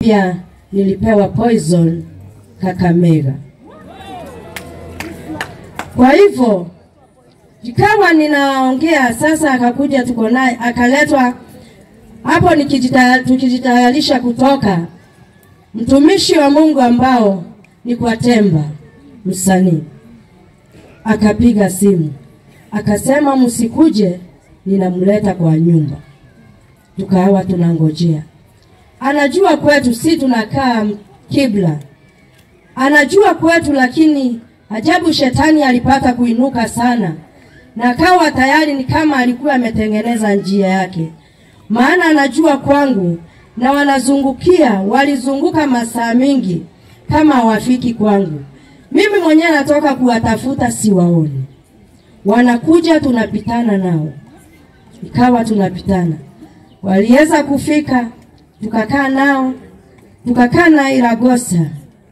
pia nilipewa poison Kakamega. Kwa hivyo ikawa ninaongea sasa, akakuja tuko naye akaletwa hapo, nikijita- tukijitayarisha kutoka, mtumishi wa Mungu ambao ni kwa Temba msanii akapiga simu akasema, msikuje, ninamleta kwa nyumba. Tukawa tunangojea, anajua kwetu si tunakaa kibla, anajua kwetu, lakini ajabu, shetani alipata kuinuka sana na akawa tayari ni kama alikuwa ametengeneza njia yake, maana anajua kwangu na wanazungukia, walizunguka masaa mingi kama hawafiki kwangu. Mimi mwenyewe natoka kuwatafuta, siwaoni, wanakuja, tunapitana nao, ikawa tunapitana, waliweza kufika, tukakaa nao, tukakaa na Iragosa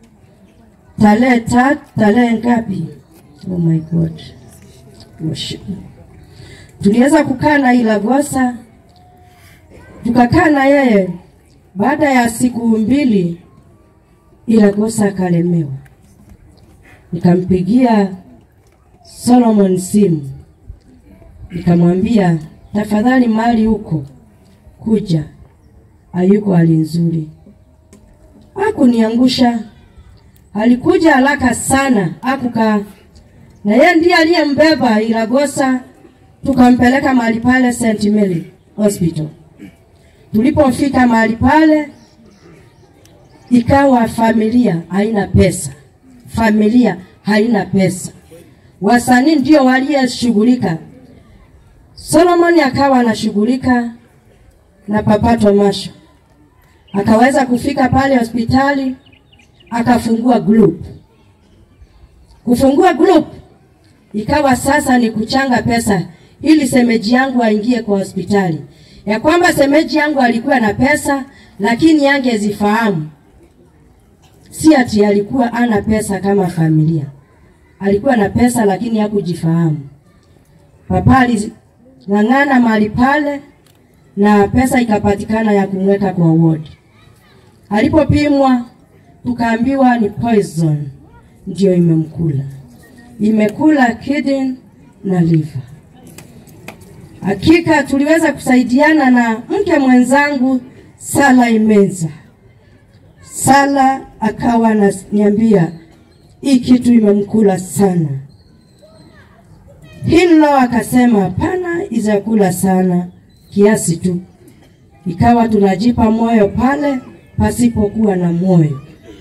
tarehe tatu, tarehe ngapi? Oh my God, Worship. tuliweza kukaa na Iragosa, tukakaa na yeye. Baada ya siku mbili, Iragosa akalemewa nikampigia Solomon simu nikamwambia, tafadhali mali huko kuja, hayuko hali nzuri. Hakuniangusha, alikuja haraka sana, akukaa na yeye ndiye aliyembeba Iragosa, tukampeleka mahali pale St Mary Hospital. Tulipofika mahali pale, ikawa familia haina pesa familia haina pesa, wasanii ndio waliyeshughulika. Solomon akawa anashughulika na Papa Tomasho, akaweza kufika pale hospitali akafungua group. Kufungua group ikawa sasa ni kuchanga pesa ili semeji yangu aingie kwa hospitali, ya kwamba semeji yangu alikuwa na pesa lakini yangezifahamu si ati alikuwa ana pesa kama familia, alikuwa na pesa lakini hakujifahamu. Papa aling'ang'ana mahali pale na pesa ikapatikana ya kumweka kwa ward. Alipopimwa tukaambiwa ni poison ndio imemkula, imekula kidney na liver. Hakika tuliweza kusaidiana na mke mwenzangu Sala Imenza. Sala akawa ananiambia hii kitu imemkula sana. Hilo akasema hapana, izakula sana kiasi tu. Ikawa tunajipa moyo pale pasipokuwa na moyo.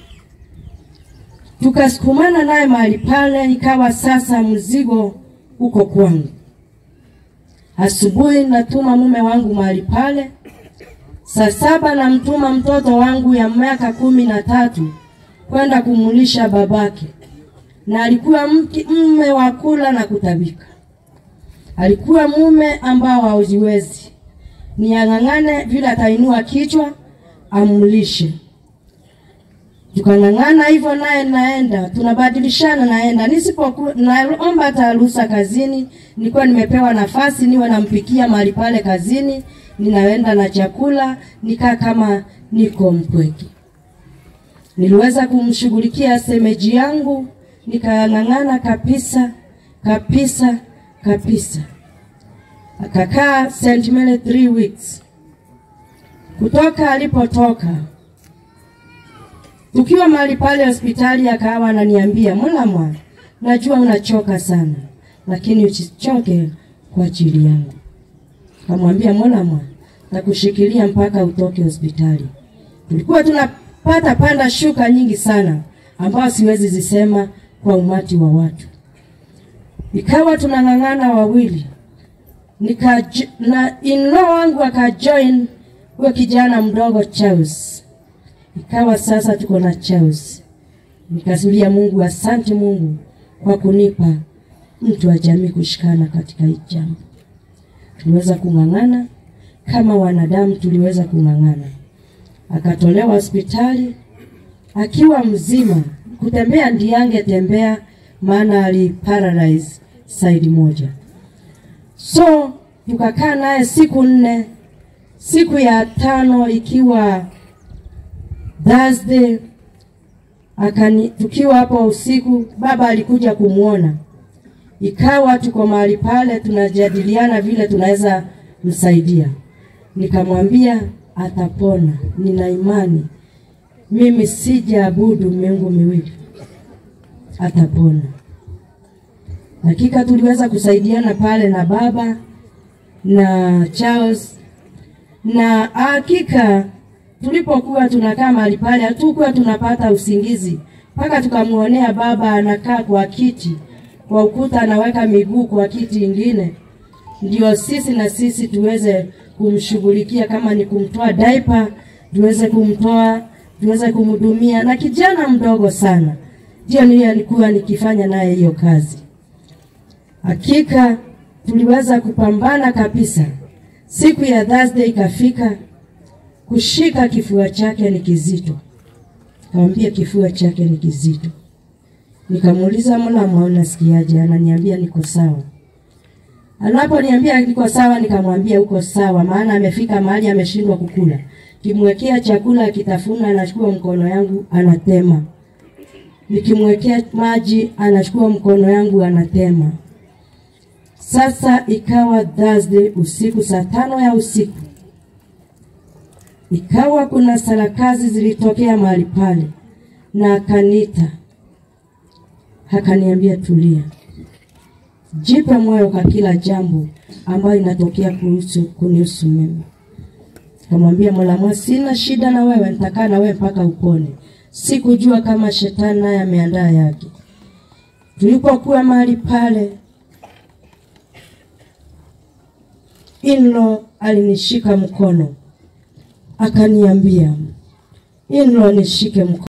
Tukasukumana naye mahali pale, ikawa sasa mzigo uko kwangu. Asubuhi natuma mume wangu mahali pale Saa saba namtuma mtoto wangu ya miaka kumi na tatu kwenda kumulisha babake, na alikuwa mke- mume wa kula na kutabika. Alikuwa mume ambao haujiwezi, ni ang'ang'ane vile atainua kichwa amlishe. Tukang'ang'ana hivyo, naye naenda, tunabadilishana, naenda nisipokuwa naomba hata ruhusa kazini, nilikuwa nimepewa nafasi niwe nampikia mahali pale kazini ninaenda na chakula nikaa kama niko mpweke. Niliweza kumshughulikia semeji yangu, nikang'ang'ana kabisa kabisa kabisa. Akakaa St. Mary three weeks. Kutoka alipotoka, tukiwa mahali pale hospitali, akawa ananiambia Mulamwa, najua unachoka sana, lakini usichoke kwa ajili yangu. Kamwambia Mulamwa, takushikilia mpaka utoke hospitali. Tulikuwa tunapata panda shuka nyingi sana, ambao siwezi zisema kwa umati wa watu. Ikawa tunang'ang'ana wawili, nika na in-law wangu akajoin huyo kijana mdogo Charles. Ikawa sasa tuko na Charles. Nikasulia Mungu, asante Mungu kwa kunipa mtu wa jamii kushikana katika hii jambo. Tuliweza kung'ang'ana kama wanadamu, tuliweza kung'ang'ana. Akatolewa hospitali akiwa mzima, kutembea ndiye angetembea, maana ali paralyze side moja. So tukakaa naye siku nne. Siku ya tano ikiwa Thursday akani, tukiwa hapo usiku, baba alikuja kumwona, ikawa tuko mahali pale tunajadiliana vile tunaweza msaidia. Nikamwambia atapona, nina imani mimi sijaabudu miungu miwili, atapona. Hakika tuliweza kusaidiana pale na baba na Charles, na hakika tulipokuwa tunakaa mahali pale hatukuwa tunapata usingizi mpaka tukamwonea baba anakaa kwa kiti kwa ukuta, anaweka miguu kwa kiti ingine, ndio sisi na sisi tuweze kumshughulikia, kama ni kumtoa diaper tuweze kumtoa, tuweze kumhudumia, na kijana mdogo sana, ndio nilikuwa nikifanya naye hiyo kazi. Hakika tuliweza kupambana kabisa. Siku ya Thursday ikafika, kushika kifua chake ni kizito. Kamwambia kifua chake ni kizito. Nikamuuliza Mulamu, unasikiaje? Ananiambia niko sawa. Anaponiambia niko sawa, nikamwambia uko sawa, maana amefika mahali ameshindwa kukula. Kimwekea chakula akitafuna, anachukua mkono yangu anatema. Nikimwekea maji anachukua mkono yangu anatema. Sasa ikawa Thursday usiku saa tano ya usiku, ikawa kuna sarakazi zilitokea mahali pale, na akaniita akaniambia, tulia, jipe moyo kwa kila jambo ambayo inatokea kuhusu kunihusu mimi. Kamwambia Mola, sina shida na wewe, nitakaa na wewe mpaka upone. Sikujua kama shetani naye ameandaa yake. Tulipokuwa mahali pale Inlo alinishika mkono akaniambia, Inlo nishike mkono.